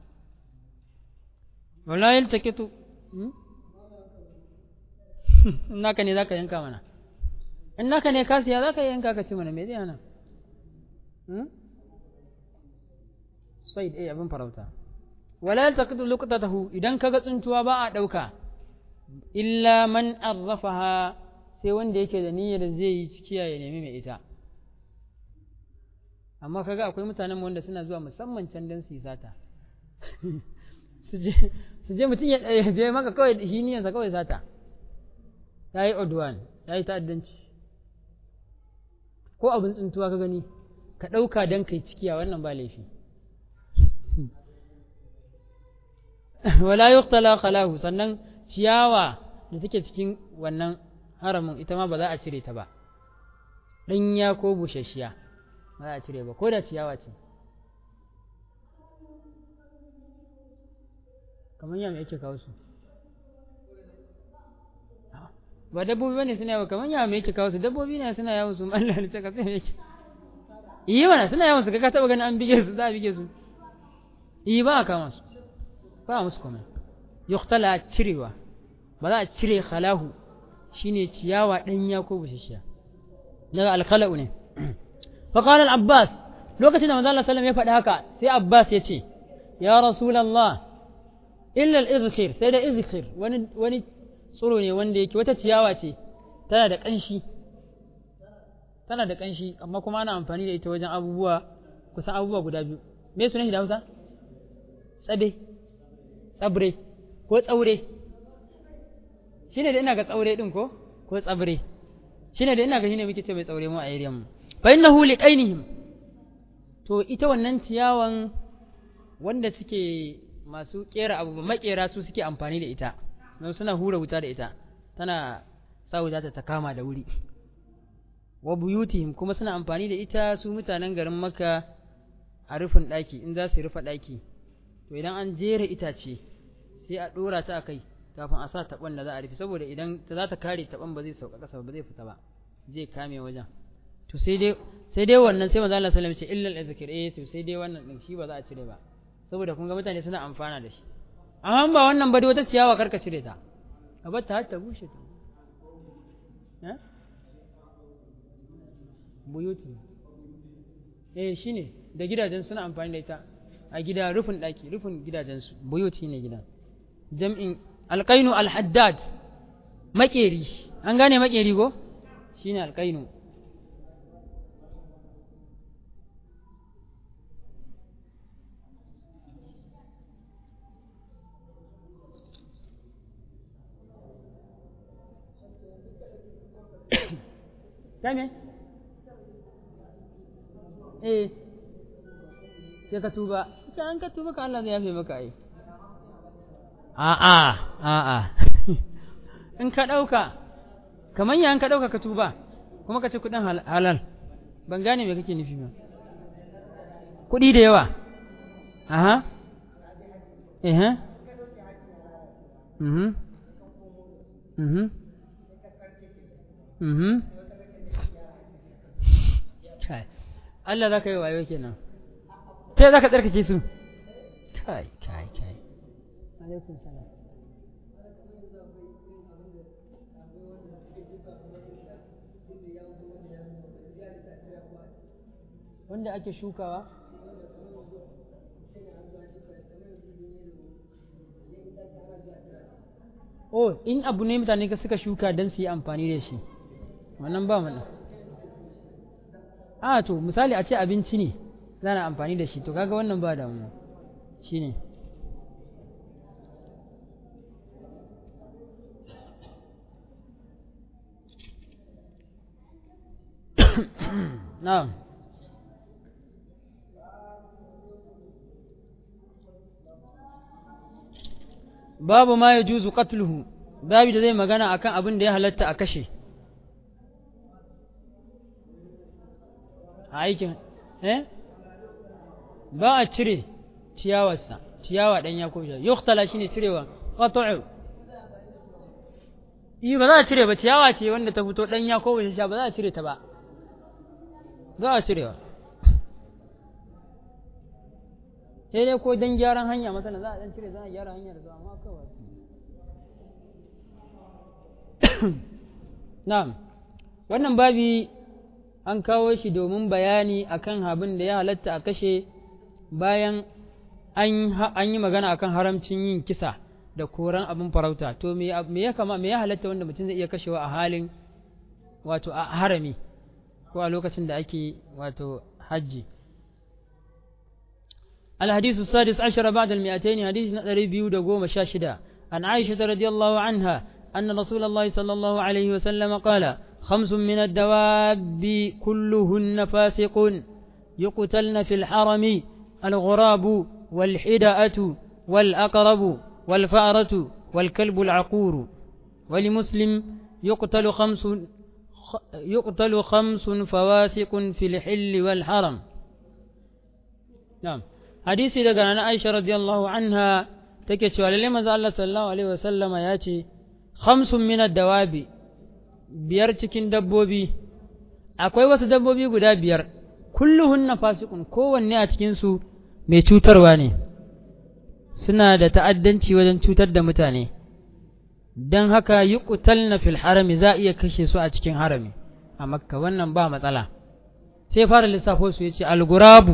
wala yaltakitu naka ne zaka yanka mana in naka ne ka siya zaka yanka ka ci mana me zai hana sai eh abin farauta wala yaltakitu luqtatahu idan kaga tsuntuwa ba a dauka illa man arrafaha sai wanda yake da niyyar zai yi cikiya ya nemi mai ita amma kaga akwai mutanen wanda suna zuwa musamman can don su yi sata su je mutum ya je maka kawai shi niyyarsa kawai sata ya yi odwan ya yi ta'addanci ko abin tsuntuwa ka gani ka ɗauka don kai cikiya wannan ba laifi wala yuqtala khalahu sannan ciyawa da take cikin wannan haramin ita ma ba za a cire ta ba ɗanya ko busasshiya ba za a cire ba ko da ciyawa ce kamar yamma yake kawo su ba dabbobi bane suna yawo kamar yamma yake kawo su dabbobi ne suna yawo su Allah ne ta kafa yake yi mana suna yawan su ka taba ganin an bige su za a bige su yi ba a kama su ba a musu komai yuktala cirewa ba za a cire khalahu shine ciyawa ɗanya ko bushashiya daga alkhala'u ne fa qala al-abbas lokacin da manzo Allah sallallahu ya faɗi haka sai abbas ya ce ya rasulullah illa al-izkhir sai da izkhir wani wani tsiro ne wanda yake wata ciyawa ce tana da ƙanshi tana da ƙanshi amma kuma ana amfani da ita wajen abubuwa kusan abubuwa guda biyu me sunan shi da Hausa tsabe tsabre ko tsaure shine da ina ga tsaure din ko ko tsabre shine da ina ga shine muke ce mai tsaure mu a area mu fa innahu liqainihim to ita wannan ciyawan wanda suke masu kera abu makera su suke amfani da ita don suna hura wuta da ita tana sa wuta ta kama da wuri wa buyutihim kuma suna amfani da ita su mutanen garin maka a rufin ɗaki in za su rufe ɗaki to idan an jera itace sai a ɗora ta a kai kafin a sa taɓon da za a rufe saboda idan ta za ta kare taɓon ba zai sauka ƙasa ba zai fita ba zai kame wajen to sai dai sai dai wannan sai manzo Allah sallallahu alaihi wasallam ce illal azkir eh to sai dai wannan din shi ba za a cire ba saboda kun ga mutane suna amfana da shi amma ba wannan ba dai wata ciyawa karka cire ta a bar ta har ta bushe ta eh buyuti eh shine da gidajen suna amfani da ita a gida rufin daki rufin gidajen su buyuti ne gida jam'in alqainu alhaddad makeri an gane makeri ko shine alqainu Kame? Eh, sai ka tuba, ita an ka tuba ka Allah zai yafe maka ai. A'a, a'a, in ka ɗauka, kamar ya ka ɗauka ka tuba, kuma ka ci kuɗin halal, ban gane me kake nufi ba. Kuɗi da yawa, aha, eh, mhm, mhm, mhm. kai Allah za ka yi wayo kenan ta za ka tsarkake su kai kai kai alaikum salam wanda ake shukawa oh in abu ne mutane ka suka shuka don su yi amfani da shi wannan ba mana a to misali a ce abinci ne zana amfani da shi to kaga wannan ba damuwa shi ne na'am babu ma ya juzu qatluhu babu da zai magana akan abin da ya halatta a kashe a aikin eh ba a cire ciyawarsa ciyawa dan ya koshe yuktala shine cirewa qat'u yi ba za a cire ba ciyawa ce wanda ta fito dan ya koshe sha ba za a cire ta ba za a cirewa sai dai ko dan gyaran hanya masana za a dan cire za a gyara hanyar zuwa amma kawai na'am wannan babi an kawo shi domin bayani akan abin da ya halatta a kashe bayan an yi magana akan haramcin yin kisa da koran abin farauta to me ya kama me ya halatta wanda mutum zai iya kashewa a halin wato a harami ko a lokacin da ake wato hajji الحديث السادس عشر بعد المئتين حديث نظري بيود قوم شاشدة عن عائشة رضي الله عنها أن رسول الله صلى الله عليه وسلم قال خمس من الدواب كلهن فاسق يقتلن في الحرم الغراب والحدأة والأقرب والفأرة والكلب العقور ولمسلم يقتل خمس يقتل خمس فواسق في الحل والحرم نعم حديثي daga nan Aisha radiyallahu anha take cewa lalle manzo Allah sallallahu alaihi wasallama ya ce khamsun min ad-dawabi biyar cikin dabbobi akwai wasu dabbobi guda biyar kulluhunna fasiqun kowanne a cikin su mai cutarwa ne suna da ta'addanci wajen cutar da mutane don haka yi na fil harami za a iya kashe su a cikin harami a makka wannan ba matsala sai fara lissafo su ya ce algurabu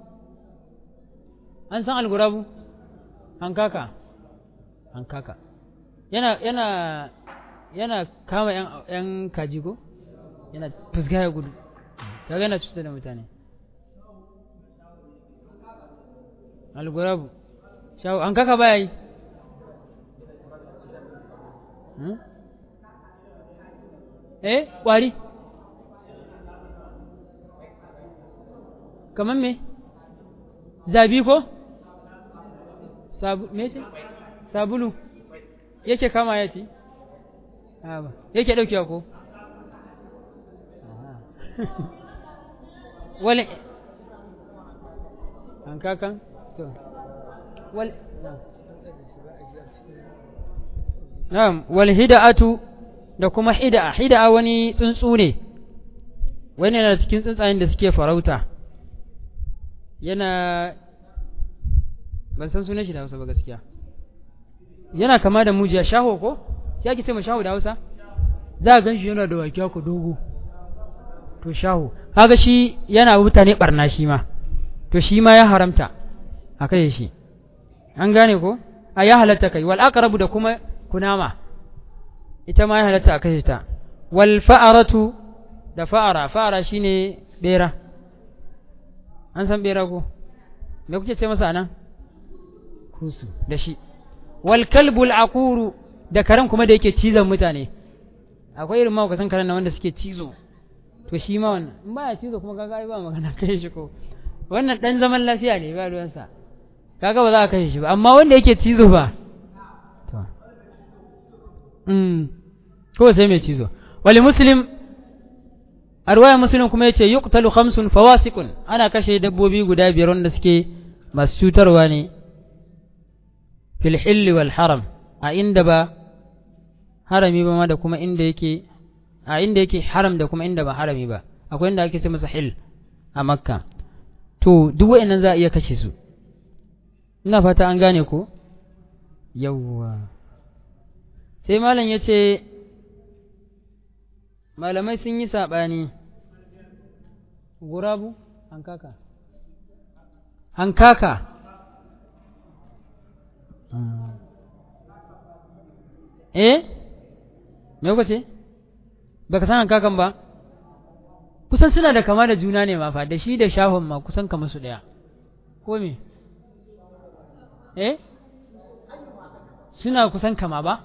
an san algurabu hankaka hankaka yana yana yana kama yan, yan kaji ko yana fuska ya gudu kaga yana cutar da mutane algurabu shawo an kaka baya yi eh kwari kamar me zabi ko sabu me ce sabulu yake kama ya ci ba yake daukewa ko wale an kakan to wal na'am wal hida'atu da kuma hida'a hida'a wani tsuntsu ne wani yana cikin tsuntsayen da suke farauta yana ban san sunan shi da Hausa ba gaskiya yana kama da mujiya shaho ko sai ake ce ma shaho da Hausa za a ganshi yana da wakiya ku dogo to shaho kaga shi yana mutane barna shi ma to shi ma ya haramta a kai shi an gane ko a ya halatta kai wal aqrabu da kuma kunama ita ma ya halatta a kashe ta wal fa'aratu da fa'ara fa'ara shine bera an san bera ko me kuke ce masa nan kusu da shi wal kalbul aquru da karen kuma da yake cizon mutane akwai irin mahaukatan karen na wanda suke cizo to shi ma wannan in baya cizo kuma kaga ai ba magana kai shi ko wannan dan zaman lafiya ne ba ruwansa kaga ba za a kashe shi ba amma wanda yake cizo ba to mm ko sai mai cizo wali muslim a ruwayar muslim kuma yace yuqtalu khamsun fawasiqun ana kashe dabbobi guda biyar wanda suke masu cutarwa ne fil hilli wal haram a inda ba harami ba ma da kuma inda yake a inda yake haram da kuma inda ba harami ba akwai inda ake ce masa hil a makka to duk wa'annan za a iya kashe su ina fata an gane ko yawwa sai malam ya ce malamai sun yi saɓani gurabu hankaka hankaka eh me kuka ce baka san hankakan ba kusan suna da kama da juna ne ma fa da shi da shahon ma kusan kama su ɗaya ko me eh suna kusan kama ba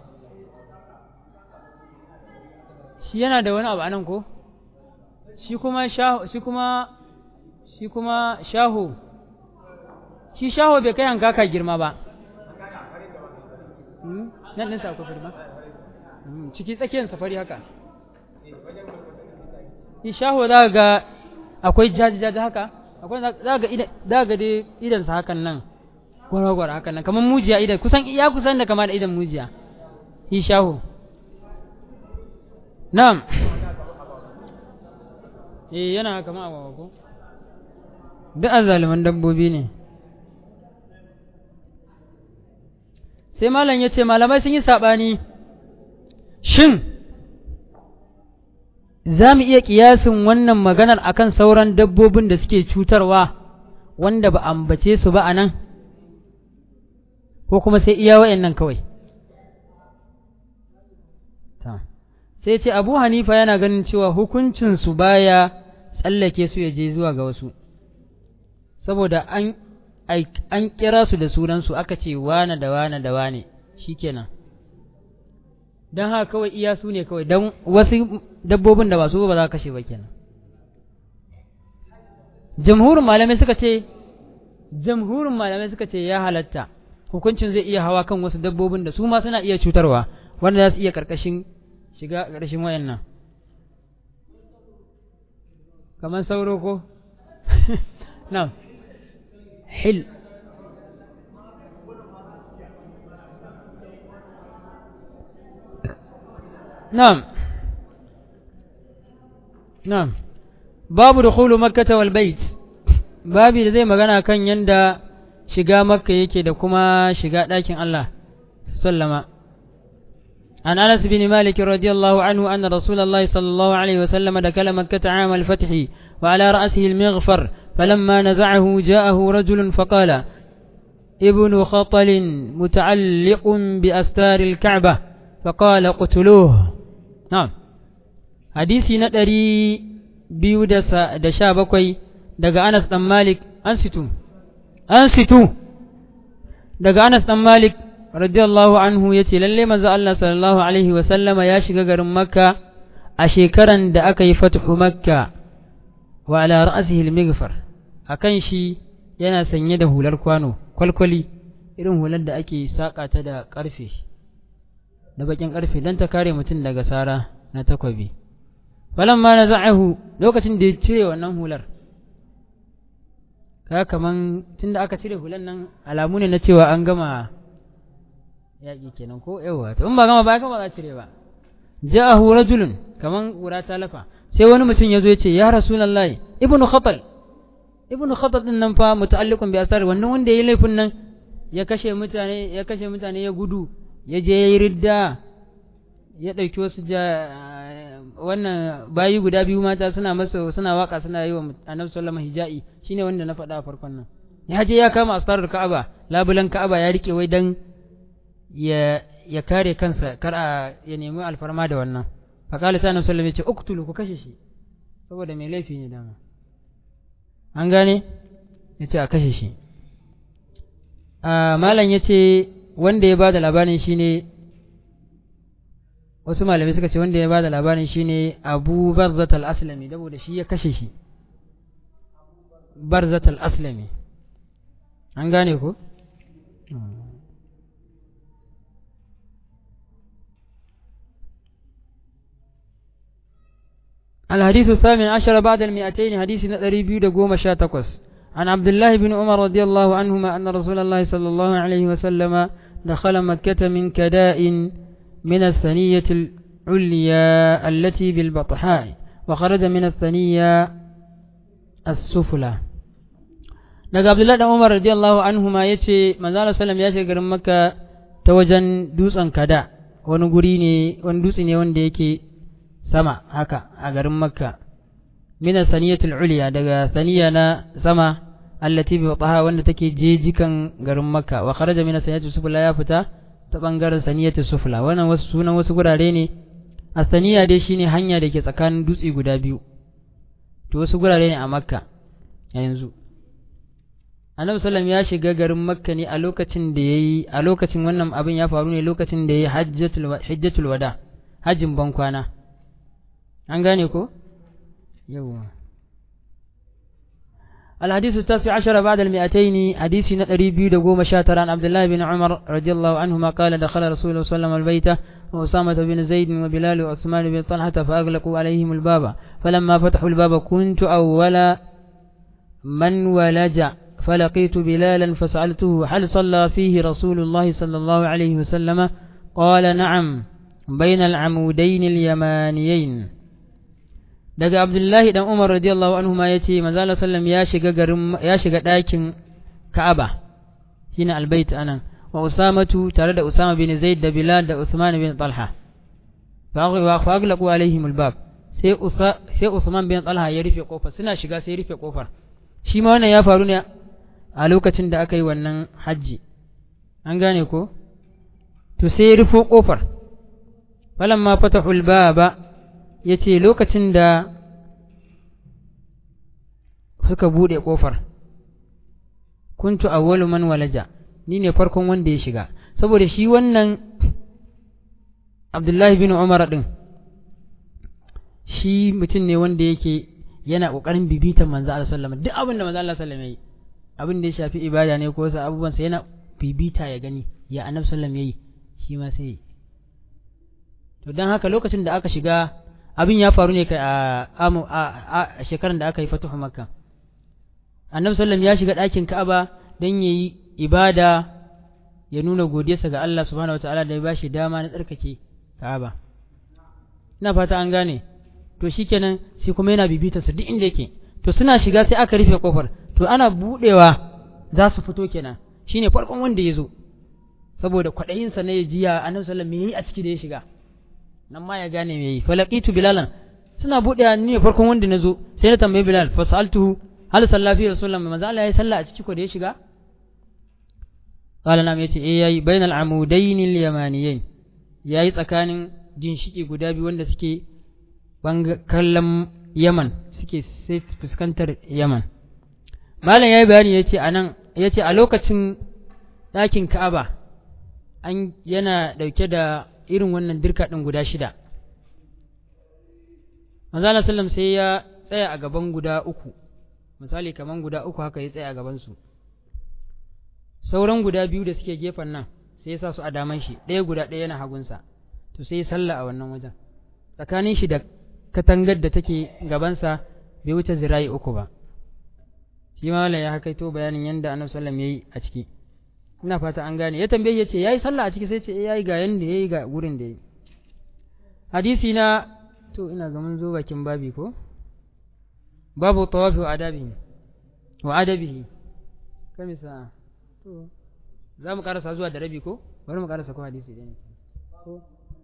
shi yana da wani abu anan ko shi kuma shaho shi kuma shi kuma shaho shi shaho bai kai hankaka girma ba nan ɗinsa akwai fari ba ciki tsakiyar safari haka shi shaho za ga akwai jaji-jaji haka akwai za ga za ga dai idansa hakan nan gwara-gwara hakan nan kamar mujiya idan kusan ya kusan da kama da idan mujiya shi shaho na'am eh yana kama a ko duk azaliman dabbobi ne sai malam ya ce malamai sun yi saɓani shin za mu iya ƙiyasin wannan maganar akan sauran dabbobin da suke cutarwa wanda ba ambace su ba a nan ko kuma sai iya wa'yan kawai sai ce abu hanifa yana ganin cewa hukuncinsu baya tsallake su ya je zuwa ga wasu saboda an an kira su da sunansu aka ce wane da wane da wane shikenan don haka kawai iya su ne kawai don wasu dabbobin da ba su ba za ka kashe ba kenan jamhurin malamai suka ce jamhurin malamai suka ce ya halatta hukuncin zai iya hawa kan wasu dabbobin da su ma suna iya cutarwa wanda za su iya karkashin shiga karkashin wayannan kamar sauro ko na'am hil na'am na'am babu dukhulu makkah wal bait babi da zai magana kan yanda shiga makka yake da kuma shiga ɗakin Allah sallama عن أنس بن مالك رضي الله عنه أن رسول الله صلى الله عليه وسلم دخل مكة عام الفتح وعلى رأسه المغفر فلما نزعه جاءه رجل فقال ابن خطل متعلق بأستار الكعبة فقال اقتلوه نعم حديثي ندري biyu da sha bakwai daga Anas ɗan Malik an situ, an situ daga Anas ɗan Malik radiyallahu anhu ya ce lalle manzo Allah sallallahu alaihi wasallama ya shiga garin Makka a shekaran da aka yi fatuhu Makka wa ala ra'sihi al-mighfar akan shi yana sanye da hular kwano kwalkwali irin hular da ake saka ta da karfe da bakin karfe dan ta kare mutum daga sara na takwabi falamma naza'ahu lokacin da ya cire wannan hular ka kaman tunda aka cire hular nan alamu ne na cewa an gama yaƙi kenan ko yawa to in ba gama ba gama za cire ba ja'ahu rajulun kaman ƙura ta lafa sai wani mutum ya zo ya ce ya rasulullahi ibnu khatal ibnu khatal din nan fa muta'alliqun bi asar wannan wanda yayi laifin nan ya kashe mutane ya kashe mutane ya gudu ya je yayi ridda ya ɗauki wasu wannan bayi guda biyu mata suna masa suna waka suna yi wa annabi sallama hija'i shine wanda na faɗa a farkon nan ya je ya kama astarar ka'aba labulan ka'aba ya rike wai dan ya ya kare kansa kar a ya nemi alfarma da wannan fa kala sai annabi sallama ya ce uktulu ku kashe shi saboda mai laifi ne dama an gane ya ce a kashe shi malam ya ce wanda ya ba da labarin shine wasu malamai suka ce wanda ya bada labarin shine Abu Barzat al-Aslami saboda shi ya kashe shi Barzat al-Aslami an gane ko الحديث الثامن عشر بعد المئتين حديث نتري بيو قوم شاتكوس عن عبد الله بن عمر رضي الله عنهما أن رسول الله صلى الله عليه وسلم دخل مكة من كداء من الثنية العليا التي بالبطحاء وخرج من الثنية السفلى daga Abdullahi dan Umar radiyallahu anhuma yace manzo Allah sallam ya shiga garin Makka ta wajen dutsen Kada wani guri ne wani dutse ne wanda yake sama haka a garin Makka min saniyatul ulya daga saniya na sama allati bi wataha wanda take jejikan garin Makka wa kharaja min saniyatul sufla ya fita ta ɓangaren saniyatu sufla wannan wasu sunan wasu gurare ne a saniya dai shine hanya da ke tsakanin dutse guda biyu to wasu gurare ne a makka a yanzu annabi sallam ya shiga garin makka ne a lokacin da yayi a lokacin wannan abin ya faru ne lokacin da yayi hajjatul hajjatul wada hajjin ban kwana an gane ko yawa الحديث التاسع عشر بعد المئتين حديث نتري بيد قوم شاتر عن عبد الله بن عمر رضي الله عنهما قال دخل رسول الله صلى الله عليه وسلم البيت وأسامة بن زيد وبلال وعثمان بن طلحة فأغلقوا عليهم الباب فلما فتحوا الباب كنت أول من ولج فلقيت بلالا فسألته هل صلى فيه رسول الله صلى الله عليه وسلم قال نعم بين العمودين اليمانيين daga Abdullahi dan Umar radiyallahu anhu ma yace manzo Allah sallam ya shiga garin ya shiga ɗakin Ka'aba shine albayt anan wa Usamatu tare da Usama bin Zaid da Bilal da Usman bin Talha fa aghlaqu alaihim albab sai Usa sai Usman bin Talha ya rufe kofar suna shiga sai rufe kofar shi ma wannan ya faru ne a lokacin da aka yi wannan hajji an gane ko to sai ya rufe kofar falamma fatahul baba ya ce lokacin da suka buɗe ƙofar kuntu awwalu man walaja ni ne farkon wanda ya shiga saboda shi wannan abdullahi bin umar ɗin shi mutum ne wanda yake yana ƙoƙarin bibitan manzo Allah sallama duk abin da manzo Allah sallama yi abin da ya shafi ibada ne ko wasu abubuwansa yana bibita ya gani ya annabi sallam yayi shi ma sai to don haka lokacin da aka shiga abin ya faru ne kai a a shekaran da aka yi fatuhu makka annabi sallam ya shiga ɗakin ka'aba don yayi ibada ya nuna godiyarsa ga Allah subhanahu wataala da ya bashi dama na tsarkake ka'aba ina fata an gane to shikenan shi kuma yana bibita su duk inda yake to suna shiga sai aka rufe kofar to ana budewa za su fito kenan shine farkon wanda ya zo saboda kwaɗayinsa na ya jiya annabi sallam me yayi a ciki da ya shiga nan ma ya gane me yi falaqitu bilalan suna budewa ni ne farkon wanda na zo sai na tambayi bilal fa sa'altuhu hal salla fi rasulullah manzo Allah yayi sallah a ciki ko da ya shiga qala nam yace eh yayi bainal amudain al yamaniyain yayi tsakanin ginshiki guda biyu wanda suke kallon Yaman suke sai fuskantar Yaman malam yayi bayani yace anan yace a lokacin ɗakin Ka'aba an yana dauke da irin wannan dirka din guda shida Manzo Allah sallam sai ya tsaya a gaban guda uku misali kaman guda uku haka ya tsaya a gaban su sauran guda biyu da suke gefen nan sai ya sa su a daman shi ɗaya guda ɗaya yana hagunsa to sai ya sallah a wannan wajen tsakanin shi da katangar da take gabansa bai wuce zira'i uku ba shi ma ya hakaito bayanin yadda annabi sallam yayi a ciki ina fata an gane ya tambaye ya ce yayi sallah a ciki sai ce yayi ga yanda yayi ga gurin da yayi hadisi na to ina ga mun zo bakin babi ko babu tawafi wa adabihi wa adabihi kamisa to za mu karasa zuwa da rabi ko bari mu karasa ko hadisi ɗaya ne ko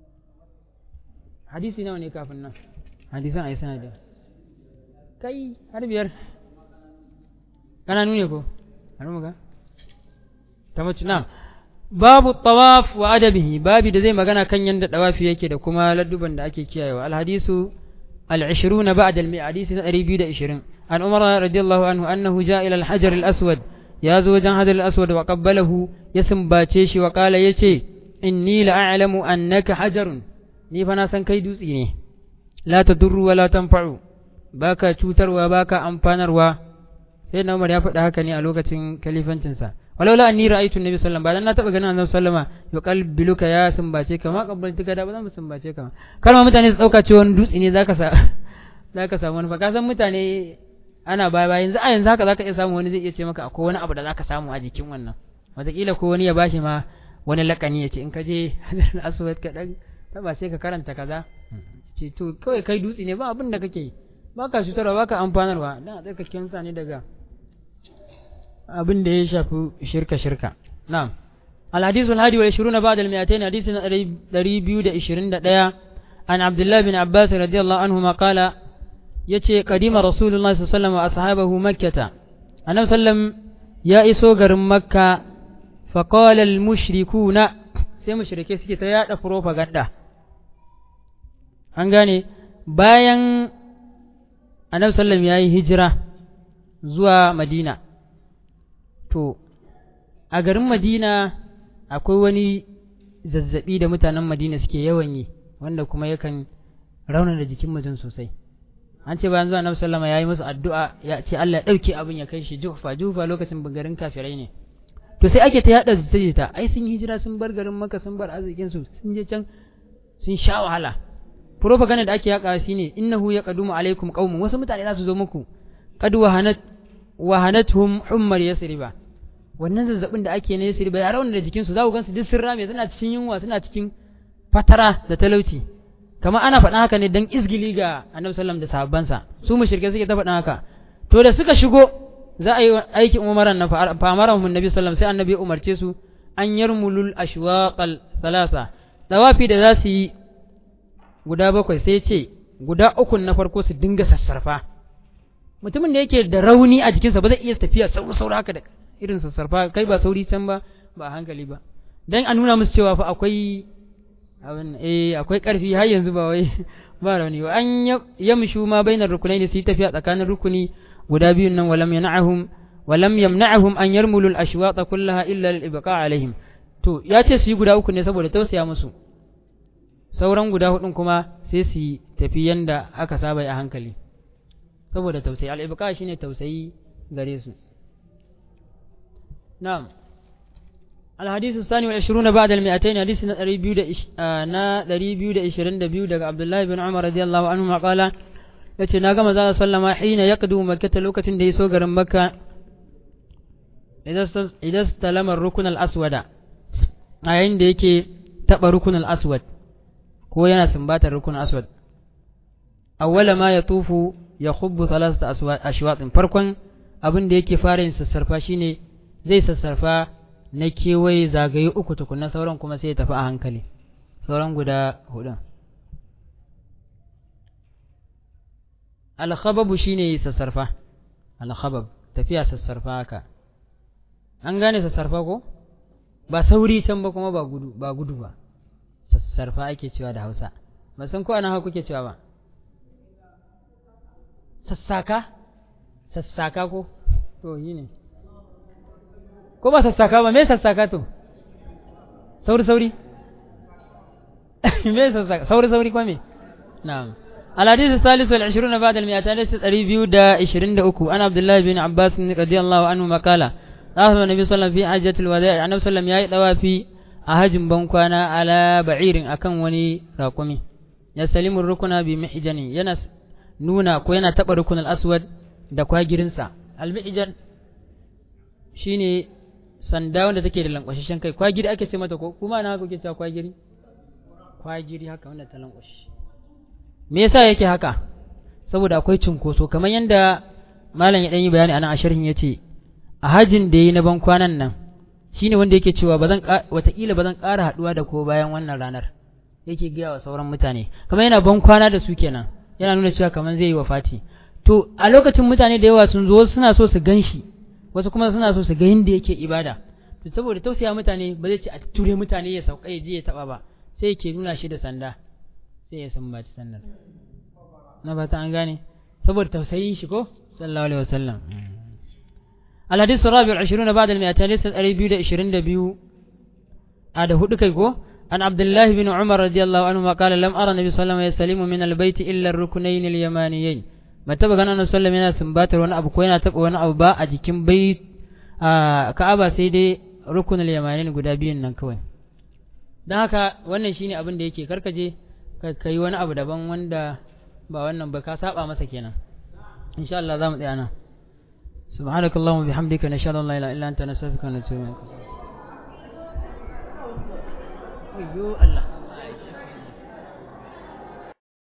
hadisi nawa ne kafin nan hadisan a yi sanadin kai har biyar ƙananu ne ko har muga ta mutu na babu tawaf wa adabihi babi da zai magana kan yadda tawafi yake da kuma ladduban da ake kiyayewa alhadisu العشرون بعد المئة حديث أريبي دا إشرين عن عمر رضي الله عنه أنه جاء إلى الحجر الأسود يا زوجا هذا الأسود وقبله يسم باتيش وقال يتي إني لأعلم أنك حجر ni fa na san kai dutse ne la tadurru wa la tanfa'u baka cutarwa baka amfanarwa sai na Umar ya faɗa haka ne a lokacin kalifancinsa walaula anni ra'aytu nabi sallallahu alaihi wasallam ba dan na taba ganin annabi sallama ya qalbiluka ya sumbace ka ma qabbaltuka da ba zan sumbace ka kar ma mutane su dauka cewa wani dutse ne zaka sa zaka samu wani fa ka san mutane ana baya baya yanzu a yanzu haka zaka iya samu wani zai iya ce maka akwai wani abu da zaka samu a jikin wannan wataƙila ko wani ya bashi ma wani lakani ya ce in ka je aswad ka dan taba sai ka karanta kaza ce to kawai kai dutse ne ba abin da kake yi ba ka cutarwa ba ka amfanarwa dan a tsarkaken sa ne daga abin da ya shafi shirka shirka na'am الحديث الهادي والعشرون بعد المئتين حديث دريبيو دا إشرين دا ديا عن عبد الله بن عباس رضي الله عنهما قال يتي قديم رسول الله صلى الله عليه وسلم وأصحابه مكة أنا وسلم يا إسوغر مكة فقال المشركون sai mushrike suke ta yada propaganda an gane bayan annabi sallam ya yi hijira zuwa madina to a garin madina akwai wani zazzabi da mutanen madina suke yawan yi wanda kuma yakan raunana jikin mutum sosai an ce bayan zuwa annabi sallama ya yi musu addu'a ya ce Allah ya ɗauke abin ya kai shi jufa jufa lokacin garin kafirai ne to sai ake ta yada ta ai sun hijira sun bar garin maka sun bar arzikin su sun je can sun sha wahala propaganda da ake yaka shine innahu yaqdumu alaikum qaumun wasu mutane za su zo muku qad wahanat wahanatuhum hummar yasriba wannan zazzabin da ake na yasriba ya rauna da jikin su za ku gansu duk sun rame suna cikin yunwa suna cikin fatara da talauci kamar ana faɗa haka ne dan izgili ga annabi sallam da sahabbansa su mushrike suke ta faɗa haka to da suka shigo za a yi aikin umaran na famaran mun nabi sallam sai annabi ya umarce su an yarmulul ashwaqal thalatha dawafi da za su yi guda bakwai sai ce guda uku na farko su dinga sassarfa mutumin da yake da rauni a jikinsa ba zai iya tafiya sauri sauri haka da irin sassarfa kai ba sauri can ba ba hankali ba dan a nuna musu cewa fa akwai abin eh akwai karfi har yanzu ba wai ba rauni ba an yamshu ma bainar rukunaini su yi tafiya tsakanin rukuni guda biyun nan walam yana'ahum walam yamna'ahum an yarmulul ashwata kullaha illa lil ibqa alaihim to ya ce su yi guda uku ne saboda tausaya musu sauran guda hudun kuma sai su yi tafi yanda aka saba a hankali saboda tausayi al ibqa shine tausayi gare su na'am الحديث الثاني والعشرون بعد المئتين حديث نا دريبيو دا إشرين دبيو دا عبد الله بن عمر رضي الله عنهما قال yace na gama zalla sallama hina yaqdu makkata lokacin da ya so garin makka idan talama rukun al-aswada a yayin da yake taba rukun al-aswad ko yana sumbatar rukun aswad awwala ma yatufu yakhubbu thalathata ashwatin farkon abin da yake fara yin sassarfa shine zai sassarfa na kewaye zagaye uku tukunna sauran kuma sai ya tafi a hankali sauran guda hudun alkhababu shine sassarfa alkhabab tafiya sassarfa haka an gane sassarfa ko ba sauri can ba kuma ba gudu ba gudu ba sassarfa ake cewa da Hausa ba san ko ana haka kuke cewa ba sassaka sassaka ko to yi ne ko ba sassaka ba me sassaka to sauri sauri me sassaka sauri sauri ko me na'am الحديث الثالث والعشرون بعد المئتين ليست ريفيو دا عشرين دا أكو أنا عبد الله بن عباس رضي الله عنهما قال أخذ النبي صلى الله عليه وسلم في حجة الوداع النبي صلى الله عليه وسلم يأي في أهجم بنكوانا على بعير أكن وني راقمي يستلم الركن بمحجني ينس نونا كوينا تبا ركن الأسود da kwagirinsa almi'ijan shine sanda wanda take da lankwashashen kai kwagiri ake ce mata ko kuma na haka kuke cewa kwagiri kwagiri haka wanda ta lankwashi me yasa yake haka saboda akwai cunkoso kamar yadda malam ya dan yi bayani anan a sharhin yace a hajin da yi na ban kwanan nan shine wanda yake cewa bazan wataƙila bazan ƙara haɗuwa da ko bayan wannan ranar yake gaya wa sauran mutane kamar yana ban kwana da su kenan yana nuna cewa kamar zai yi wafati to a lokacin mutane da yawa sun zo suna so su gan shi wasu kuma suna so su ga yadda yake ibada to saboda tausaya mutane ba zai ce a ture mutane ya sauka ya je ya taba ba sai yake nuna shi da sanda sai ya sambaci sandar na ba ta an gane saboda tausayin shi ko sallallahu alaihi wasallam الحديث الرابع والعشرون بعد المئتين ليس الأريبيو دا إشرين دبيو هذا هو دكيكو عن عبد الله بن عمر رضي الله عنهما قال لم أرى النبي صلى الله عليه وسلم يستلم من البيت إلا الركنين اليمانيين ما تبقى أنا صلى الله عليه وسلم باتر وانا أبو كوينة تبقى وانا أبو باء أجيكم بيت آه كأبا سيدي ركن اليمانيين قدابين ننكوين don haka wannan shine abin da yake karkaje ka yi wani abu daban wanda ba wannan ba ka saba masa kenan insha Allah za mu tsaya nan subhanakallahumma bihamdika nashhadu an la ilaha illa anta nastaghfiruka wa natubu ilaik Allah